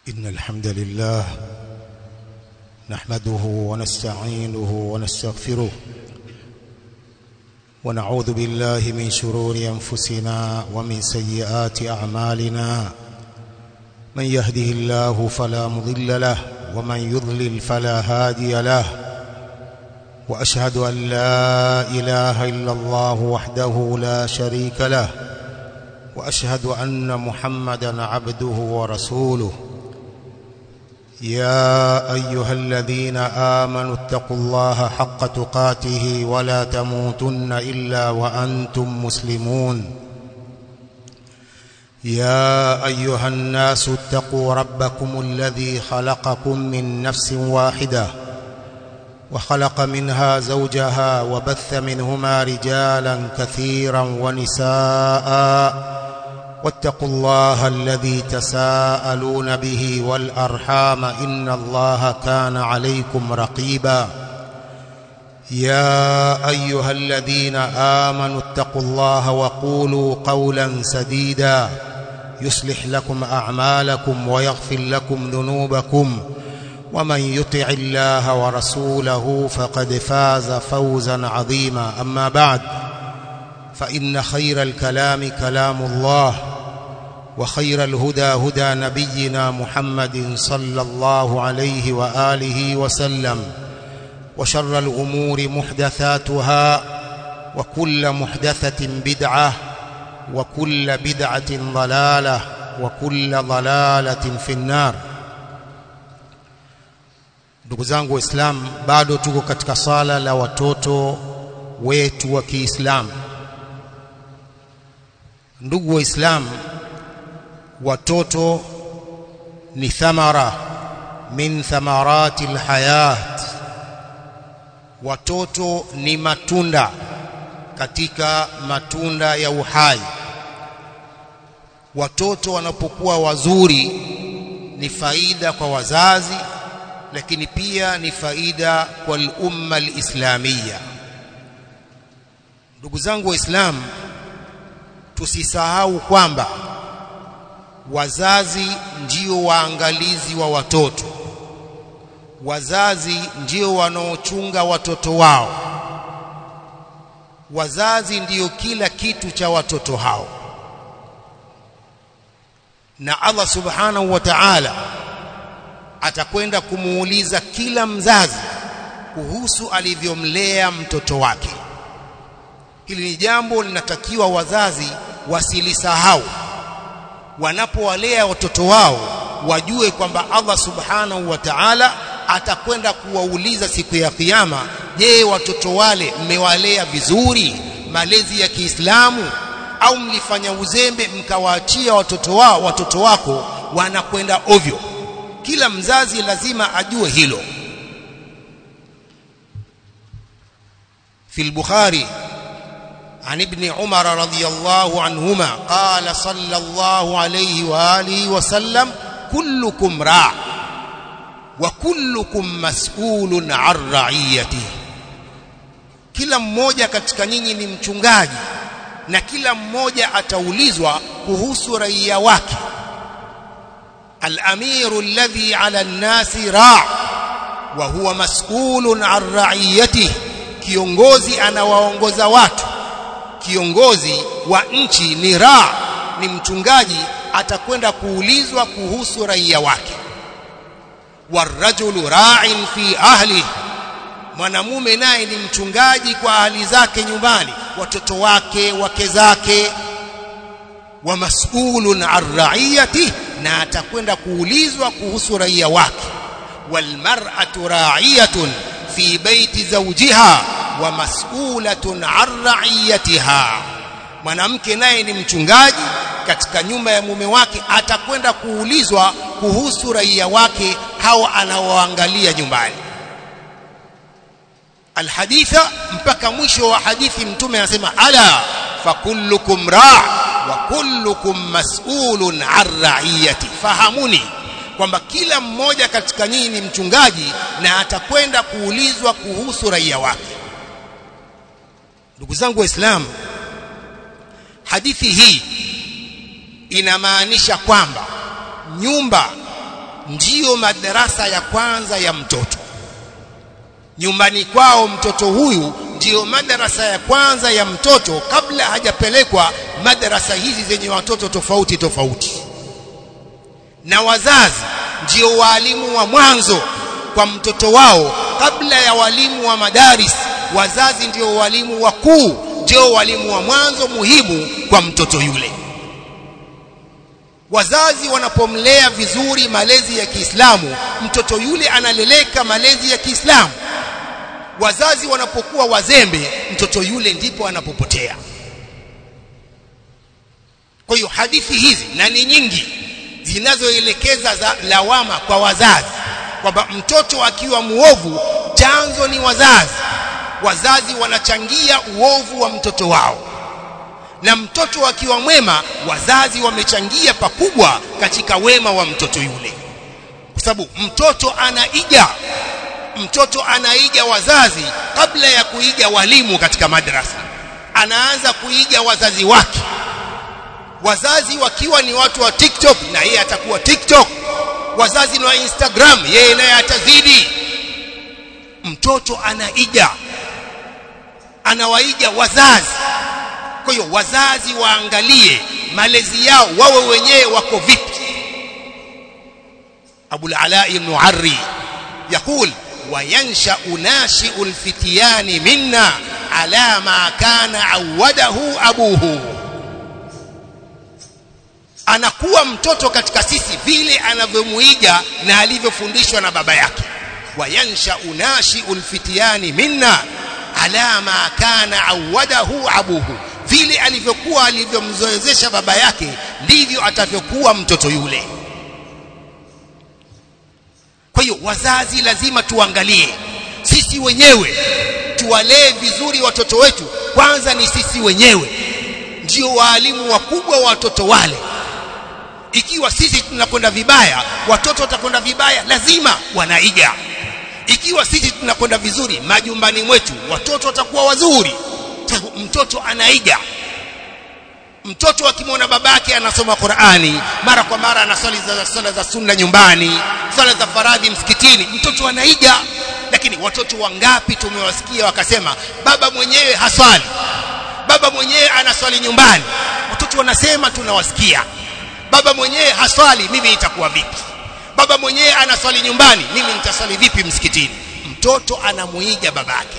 إن الحمد لله نحمده ونستعينه ونستغفره ونعوذ بالله من شرور أنفسنا ومن سيئات أعمالنا من يهده الله فلا مضل له ومن يضلل فلا هادي له وأشهد أن لا إله إلا الله وحده لا شريك له وأشهد أن محمدا عبده ورسوله يا أيها الذين آمنوا اتقوا الله حق تقاته ولا تموتن إلا وأنتم مسلمون يا أيها الناس اتقوا ربكم الذي خلقكم من نفس واحدة وخلق منها زوجها وبث منهما رجالا كثيرا ونساء واتقوا الله الذي تساءلون به والأرحام إن الله كان عليكم رقيبا يا أيها الذين آمنوا اتقوا الله وقولوا قولا سديدا يصلح لكم أعمالكم ويغفر لكم ذنوبكم ومن يطع الله ورسوله فقد فاز فوزا عظيما أما بعد فإن خير الكلام كلام الله وخير الهدى هدى نبينا محمد صلى الله عليه وآله وسلم وشر الأمور محدثاتها وكل محدثة بدعة وكل بدعة ضلالة وكل ضلالة في النار ndugu zangu waislamu bado tuko katika sala la watoto wetu wa Kiislamu ndugu waislamu watoto ni thamara min thamarati alhayat watoto ni matunda katika matunda ya uhai watoto wanapokuwa wazuri ni faida kwa wazazi lakini pia ni faida kwa umma alislamia ndugu zangu waislamu tusisahau kwamba wazazi ndio waangalizi wa watoto wazazi ndio wanaochunga watoto wao wazazi ndiyo kila kitu cha watoto hao na Allah subhanahu wa ta'ala atakwenda kumuuliza kila mzazi kuhusu alivyomlea mtoto wake hili ni jambo linatakiwa wazazi wasilisahau wanapowalea watoto wao wajue kwamba Allah subhanahu wa ta'ala atakwenda kuwauliza siku ya kiyama je watoto wale mmewalea vizuri malezi ya Kiislamu au mlifanya uzembe mkawaachia watoto wao watoto wako wanakwenda ovyo kila mzazi lazima ajue hilo في البخاري عن ابن عمر رضي الله عنهما قال صلى الله عليه وآله وسلم كلكم راع وكلكم مسؤول عن رعيته kila mmoja katika nyinyi ni mchungaji na kila mmoja ataulizwa kuhusu raia wake الامير الذي على الناس راع وهو مسؤول عن رعيته kiongozi anawaongoza watu kiongozi wa nchi ni raa ni mchungaji atakwenda kuulizwa kuhusu raia wake warajulu ra'in fi ahli mwanamume naye ni mchungaji kwa ahli zake nyumbani watoto wake wake zake wa mas'ulun an ra'iyati na atakwenda kuulizwa kuhusu raia wake walmar'atu ra'iyatun fi baiti zawjiha wa mas'ulatun an ra'iyatiha mwanamke naye ni mchungaji katika nyumba ya mume wake atakwenda kuulizwa kuhusu raia wake hao anaoangalia nyumbani alhaditha mpaka mwisho wa hadithi mtume anasema ala fakullukum ra' wa kullukum mas'ulun an ra'iyati fahamuni kwamba kila mmoja katika nyinyi ni mchungaji na atakwenda kuulizwa kuhusu raia wake ndugu zangu waislamu hadithi hii inamaanisha kwamba nyumba ndiyo madarasa ya kwanza ya mtoto nyumbani kwao mtoto huyu ndiyo madarasa ya kwanza ya mtoto kabla hajapelekwa madarasa hizi zenye watoto tofauti tofauti na wazazi ndio walimu wa mwanzo kwa mtoto wao kabla ya walimu wa madaris wazazi ndio walimu wakuu ndio walimu wa mwanzo muhimu kwa mtoto yule wazazi wanapomlea vizuri malezi ya Kiislamu mtoto yule analeleka malezi ya Kiislamu wazazi wanapokuwa wazembe mtoto yule ndipo anapopotea kwa hiyo hadithi hizi na ni nyingi zinazoelekeza za lawama kwa wazazi kwamba mtoto akiwa muovu chanzo ni wazazi wazazi wanachangia uovu wa mtoto wao na mtoto akiwa mwema wazazi wamechangia pakubwa katika wema wa mtoto yule kwa sababu mtoto anaiga mtoto anaiga wazazi kabla ya kuiga walimu katika madrasa anaanza kuiga wazazi wake wazazi wakiwa ni watu wa TikTok na yeye atakuwa TikTok wazazi ni wa Instagram yeye naye atazidi mtoto anaiga anawaiga wazazi kwa hiyo wazazi waangalie malezi yao wawe wenyewe wako vipi Abu al-Ala ibn Arri يقول وينشأ ناشئ الفتيان منا على ما كان عوده أبوه anakuwa mtoto katika sisi vile anavyomuiga na alivyofundishwa na baba yake wayansha unashiul fitiyani minna ala ma kana awadahu abuhu vile alivyokuwa alivyomzoezesha baba yake ndivyo atavyokuwa mtoto yule kwa hiyo wazazi lazima tuangalie sisi wenyewe tuwalee vizuri watoto wetu kwanza ni sisi wenyewe ndio waalimu wakubwa wa watoto wale ikiwa sisi tunakwenda vibaya watoto watakwenda vibaya lazima wanaiga ikiwa sisi tunakwenda vizuri majumbani mwetu watoto watakuwa wazuri mtoto anaiga mtoto akimwona babake anasoma Qur'ani mara kwa mara anasali za sala za sunna nyumbani sala za faradhi msikitini mtoto anaiga lakini watoto wangapi tumewasikia wakasema baba mwenyewe haswali baba mwenyewe anaswali nyumbani watoto wanasema tunawasikia baba mwenyewe haswali mimi itakuwa vipi baba mwenyewe anaswali nyumbani mimi nitaswali vipi msikitini mtoto anamuiga babake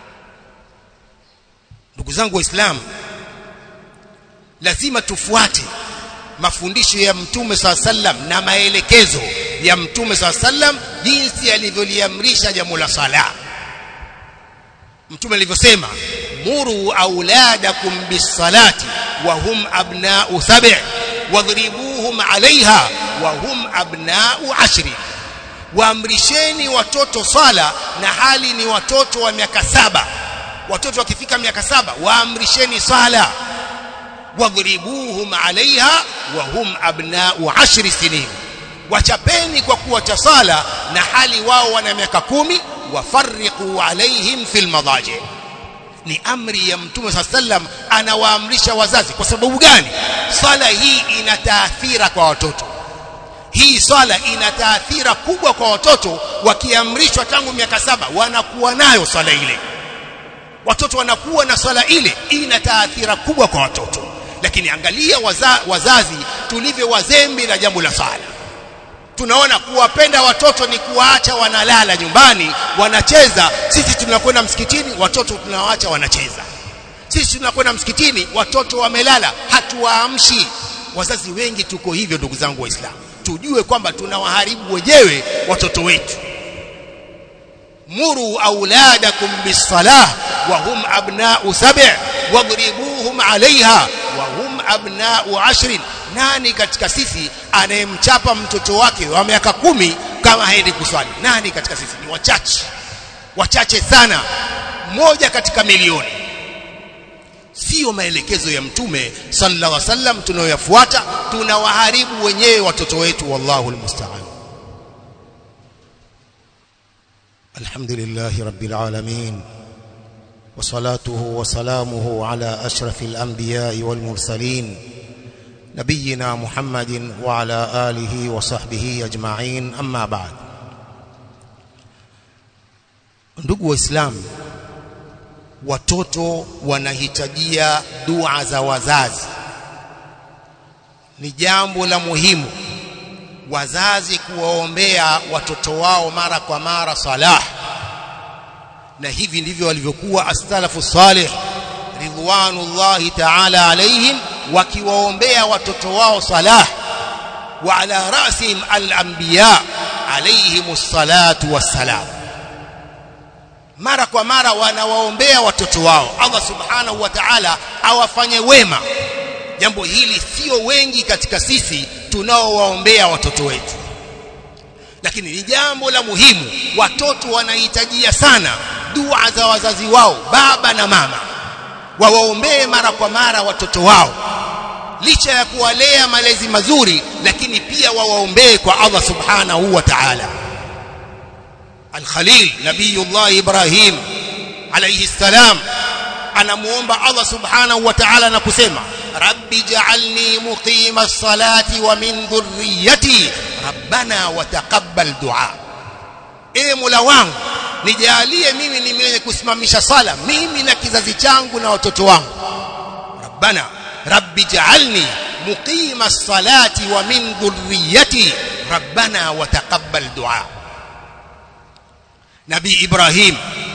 ndugu zangu waislamu lazima tufuate mafundisho ya mtume saa sallam na maelekezo ya mtume saa sallam jinsi alivyoliamrisha jambo la sala mtume alivyosema muru auladakum bisalati wa hum abna'u sab' wadhribuhum 'alayha wa hum abna'u ashri waamrisheni watoto sala na hali ni watoto wa miaka saba watoto wakifika miaka saba waamrisheni sala wadhribuhum 'alayha wa hum abna'u ashri sinin wachapeni kwa kuwacha sala na hali wao wana miaka kumi wafarriqu alaihim fil madaji ni amri ya mtume saa sallam anawaamrisha wazazi kwa sababu gani sala hii ina taathira kwa watoto hii swala ina taathira kubwa kwa watoto wakiamrishwa tangu miaka saba wanakuwa nayo swala ile watoto wanakuwa na swala ile ina taathira kubwa kwa watoto lakini angalia waza, wazazi tulivyo wazembe na jambo la swala tunaona kuwapenda watoto ni kuwaacha wanalala nyumbani wanacheza sisi tunakwenda msikitini watoto tunawaacha wanacheza sisi tunakwenda msikitini watoto wamelala hatuwaamshi wazazi wengi tuko hivyo ndugu zangu waislamu tujue kwamba tunawaharibu wenyewe watoto wetu muru auladakum bisalah wa hum abna'u sab' wadribuhum 'alayha wa hum abna'u 'ashrin nani katika sisi anayemchapa mtoto wake wa miaka kumi kama haendi kuswali nani katika sisi ni wachache wachache sana moja katika milioni sio maelekezo ya mtume sallallahu alaihi wasallam tunayoyafuata tunawaharibu wenyewe watoto wetu wallahu almusta'an alhamdulillah rabbil alamin وصلاته وسلامه على أشرف الأنبياء والمرسلين نبينا محمد وعلى آله وصحبه أجمعين أما بعد ndugu waislamu watoto wanahitajia dua za wazazi ni jambo la muhimu wazazi kuwaombea watoto wao mara kwa mara salah na hivi ndivyo walivyokuwa as-salafu salih ridwanullahi ta'ala alaihim wakiwaombea watoto wao salah wa ala rasihim al-anbiya alayhimus salatu wassalam mara kwa mara wanawaombea watoto wao Allah subhanahu wa ta'ala awafanye wema jambo hili sio wengi katika sisi tunaowaombea watoto wetu lakini ni jambo la muhimu watoto wanahitajia sana dua za wazazi wao baba na mama wawaombee mara kwa mara watoto wao licha ya kuwalea malezi mazuri lakini pia wawaombee kwa Allah subhanahu wa ta'ala Al-Khalil Nabiyullah Ibrahim alayhi salam anamuomba Allah subhanahu wa ta'ala na kusema rabbi ja'alni muqima as-salati wa min dhurriyyati rabbana wa taqabbal du'a e mola wangu nijalie mimi ni mwenye kusimamisha sala mimi na kizazi changu na watoto wangu rabbana rabbi ja'alni muqima as-salati wa min dhurriyyati rabbana wa taqabbal du'a nabii ibrahim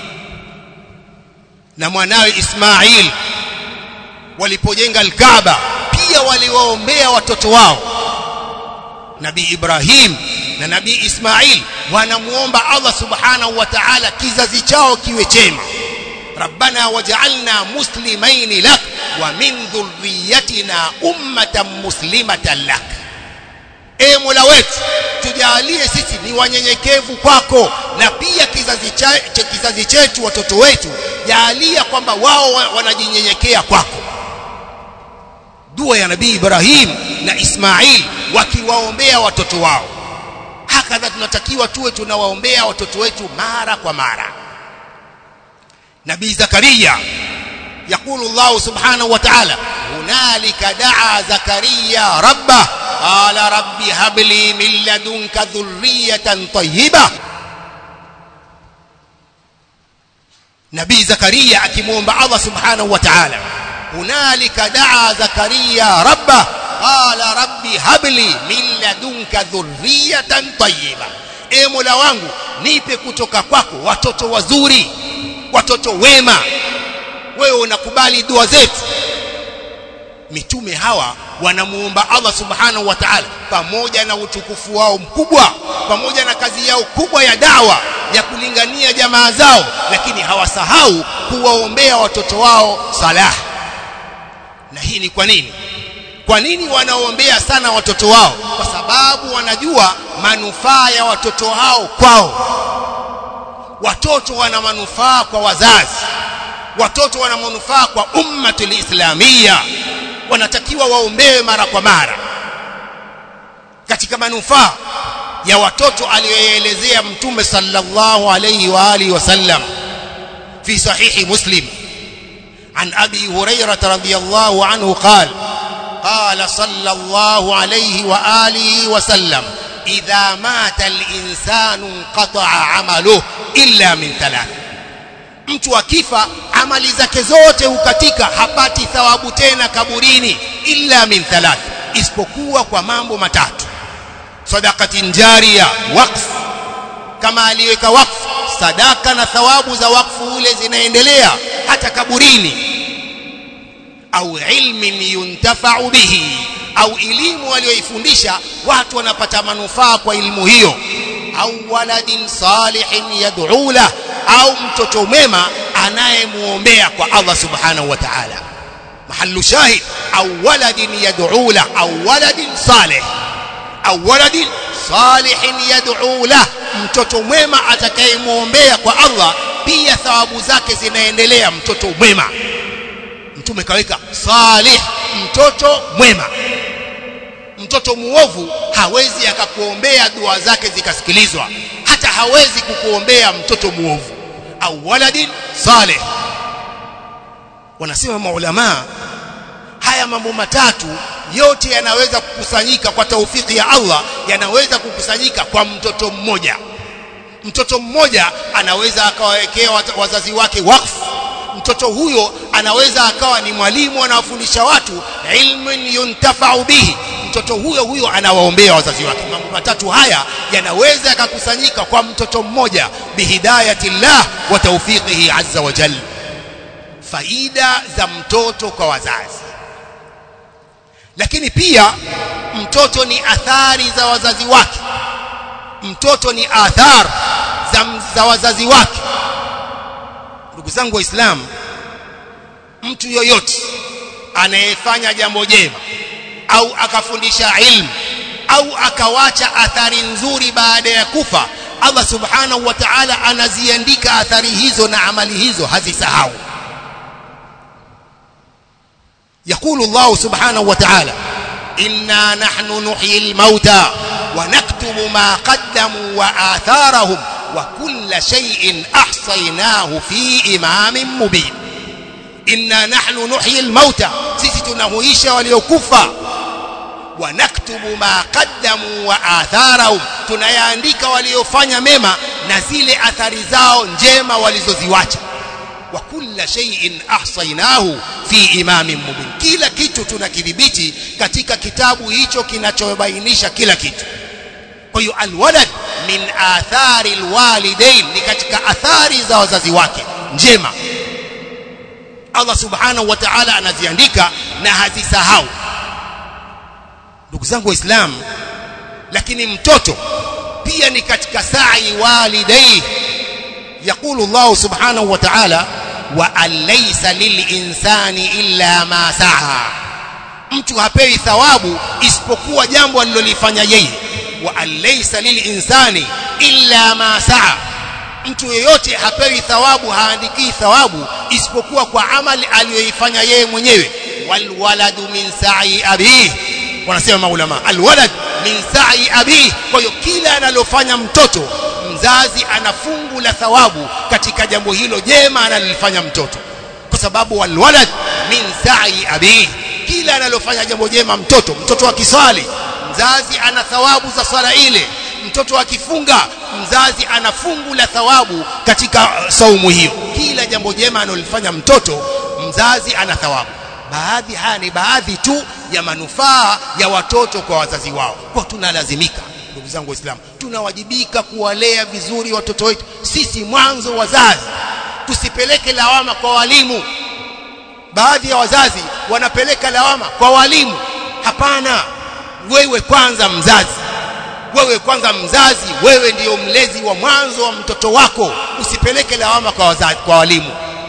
na mwanawe ismail walipojenga al-kaaba pia waliwaombea watoto wao nabii ibrahim na nabii ismail wanamuomba allah subhanahu wa ta'ala kizazi chao kiwe chema rabbana waj'alna muslimain lak wa min dhurriyyatina ummatan muslimatan lak e mola wetu tujalie sisi ni wanyenyekevu kwako na pia kizazi cha, kizazi chetu watoto wetu jalia kwamba wao wanajinyenyekea kwako dua ya nabii Ibrahim na Ismail wakiwaombea watoto wao hakadha tunatakiwa tuwe tunawaombea watoto wetu mara kwa mara nabii Zakaria يقول الله سبحانه وتعالى هنالك دعا زكريا ربه قال رب هب لي من لدنك ذرية طيبة نبي زكريا akimwomba Allah subhanahu wa ta'ala hunalika daa zakaria rabba qala rabbi habli min ladunka dhurriyatan tayyiba e mola wangu nipe kutoka kwako watoto wazuri watoto wema wewe unakubali dua zetu mitume hawa wanamuomba Allah subhanahu wa ta'ala pamoja na utukufu wao mkubwa pamoja na kazi yao kubwa ya dawa ya kulingania jamaa zao lakini hawasahau kuwaombea watoto wao salah na hii ni kwa nini kwa nini wanaombea sana watoto wao kwa sababu wanajua manufaa ya watoto hao kwao watoto wana manufaa kwa wazazi watoto wana manufaa kwa ummatul islamia wanatakiwa waombewe mara kwa mara katika manufaa ya watoto aliyoelezea mtume sallallahu alayhi wa alihi wasallam fi sahihi muslim عن أبي هريرة رضي الله عنه قال قال صلى الله عليه وآله وسلم إذا مات الإنسان انقطع عمله إلا من ثلاث mtu akifa amali zake zote hukatika hapati thawabu tena kaburini illa min thalath isipokuwa kwa mambo matatu sadaqatin jariya waqf kama aliweka wakfu sadaka na thawabu za wakfu ule zinaendelea hata kaburini au ilmin yuntafa'u bihi au elimu aliyoifundisha watu wanapata manufaa kwa elimu hiyo au waladin salihin yad'u la au mtoto mwema anayemuombea kwa Allah subhanahu wa ta'ala mahallu shahid au waladin yad'u la au waladin salih au waladin salihin yad'u la mtoto mwema atakayemuombea kwa Allah pia thawabu zake zinaendelea mtoto mwema mtume kaweka salih mtoto mwema mtoto muovu hawezi akakuombea dua zake zikasikilizwa hata hawezi kukuombea mtoto muovu au waladin salih wanasema maulama haya mambo matatu yote yanaweza kukusanyika kwa taufiki ya Allah yanaweza kukusanyika kwa mtoto mmoja mtoto mmoja anaweza akawawekea wazazi wake wakfu mtoto huyo anaweza akawa ni mwalimu anawafundisha watu ilmun yuntafau bihi mtoto huyo huyo anawaombea wazazi wake mambo matatu haya yanaweza yakakusanyika kwa mtoto mmoja bihidayati llah wa tawfiqihi azza wa jalla faida za mtoto kwa wazazi lakini pia mtoto ni athari za wazazi wake mtoto ni athar za, za wazazi wake ndugu zangu waislamu mtu yoyote anayefanya jambo jema au akafundisha ilmu au akawacha athari nzuri baada ya kufa Allah subhanahu wa ta'ala anaziandika athari hizo na amali hizo hazisahau يقول الله سبحانه وتعالى إنا نحن نحيي الموتى ونكتب ما قدموا وآثارهم وكل شيء أحصيناه في إمام مبين إنا نحن نحيي الموتى sisi tunahuisha waliokufa wanaktubu ma qaddamu wa atharahum tunayaandika waliofanya mema na zile athari zao njema walizoziwacha wa kulla shay'in ahsaynahu fi imamin mubin kila kitu tunakidhibiti katika kitabu hicho kinachobainisha kila kitu kwa hiyo alwalad min athari alwalidain ni katika athari za wazazi wake njema Allah subhanahu wa ta'ala anaziandika na hazisahau ndugu zangu waislamu lakini mtoto pia ni katika sa'i walidai يقول الله سبحانه وتعالى وأن ليس للإنسان إلا ما سعى mtu hapewi thawabu isipokuwa jambo alilolifanya yeye wa alaysa lilinsani illa ma saa mtu yeyote hapewi thawabu haandikii thawabu isipokuwa kwa amali aliyoifanya yeye mwenyewe walwaladu min sa'i abihi wanasema maulama alwalad min sa'i abihi kwa hiyo kila analofanya mtoto mzazi ana fungu la thawabu katika jambo hilo jema analolifanya mtoto kwa sababu walwalad min sa'i abihi kila analofanya jambo jema mtoto mtoto akiswali mzazi ana thawabu za swala ile mtoto akifunga mzazi ana fungu la thawabu katika saumu hiyo kila jambo jema analofanya mtoto mzazi ana thawabu baadhi haya ni baadhi tu ya manufaa ya watoto kwa wazazi wao kwa tunalazimika ndugu zangu waislamu tunawajibika kuwalea vizuri watoto wetu sisi mwanzo wazazi tusipeleke lawama kwa walimu baadhi ya wazazi wanapeleka lawama kwa walimu hapana wewe kwanza mzazi wewe kwanza mzazi wewe ndiyo mlezi wa mwanzo wa mtoto wako usipeleke lawama kwa wazazi, kwa walimu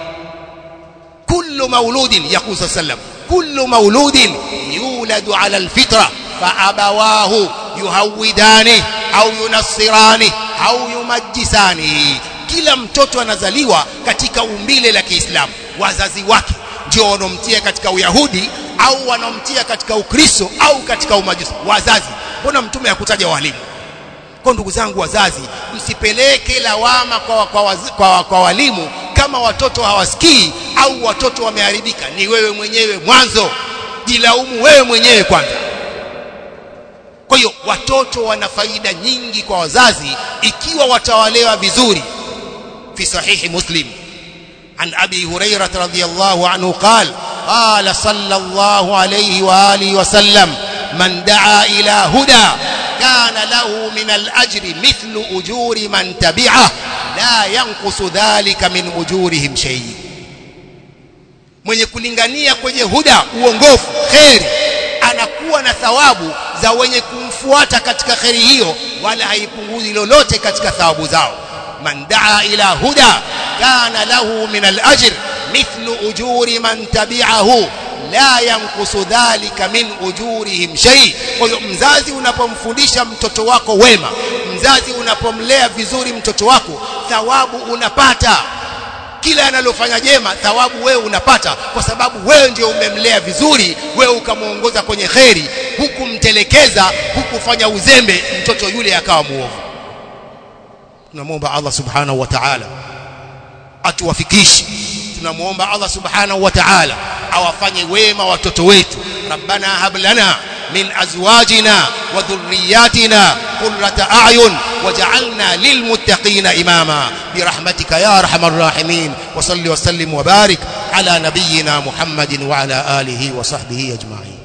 kullu mauludin yaqulu sallam kullu mauludin yuladu ala alfitra fa abawahu yuhawidani au yunassirani au yumajjisani kila mtoto anazaliwa katika umbile la Kiislamu wazazi wake ndio wanomtia katika uyahudi au wanomtia katika ukristo au katika umajusi wazazi mbona mtume hakutaja walimu kwa ndugu zangu wazazi msipeleke lawama kwa, kwa, waz, kwa, kwa walimu kama watoto hawasikii au watoto wameharibika ni wewe mwenyewe mwanzo jilaumu wewe mwenyewe kwanza kwa hiyo watoto wana faida nyingi kwa wazazi ikiwa watawalewa vizuri fi sahihi muslim عن أبي هريرة رضي الله عنه قال قال صلى الله عليه وآله وسلم من دعا إلى هدى كان له من الأجر مثل أجور من تبعه لا ينقص ذلك من أجورهم شيء mwenye kulingania kwenye huda uongofu kheri anakuwa na thawabu za wenye kumfuata katika kheri hiyo wala haipunguzi lolote katika thawabu zao man daa ila huda kana lahu min al-ajr mithlu ujuri man tabi'ahu la yankusu dhalika min ujurihim shay kwa hiyo mzazi unapomfundisha mtoto wako wema mzazi unapomlea vizuri mtoto wako thawabu unapata kila analofanya jema thawabu wewe unapata kwa sababu wewe ndio umemlea vizuri wewe ukamuongoza kwenye kheri hukumtelekeza hukufanya uzembe mtoto yule akawa muovu tunamwomba Allah subhanahu wa ta'ala atuwafikishe tunamuomba Allah subhanahu wa ta'ala awafanye wema watoto wetu ربنا هب لنا من أزواجنا وذرياتنا قرة أعين وجعلنا للمتقين إماما برحمتك يا أرحم الراحمين وصل وسلم وبارك على نبينا محمد وعلى آله وصحبه أجمعين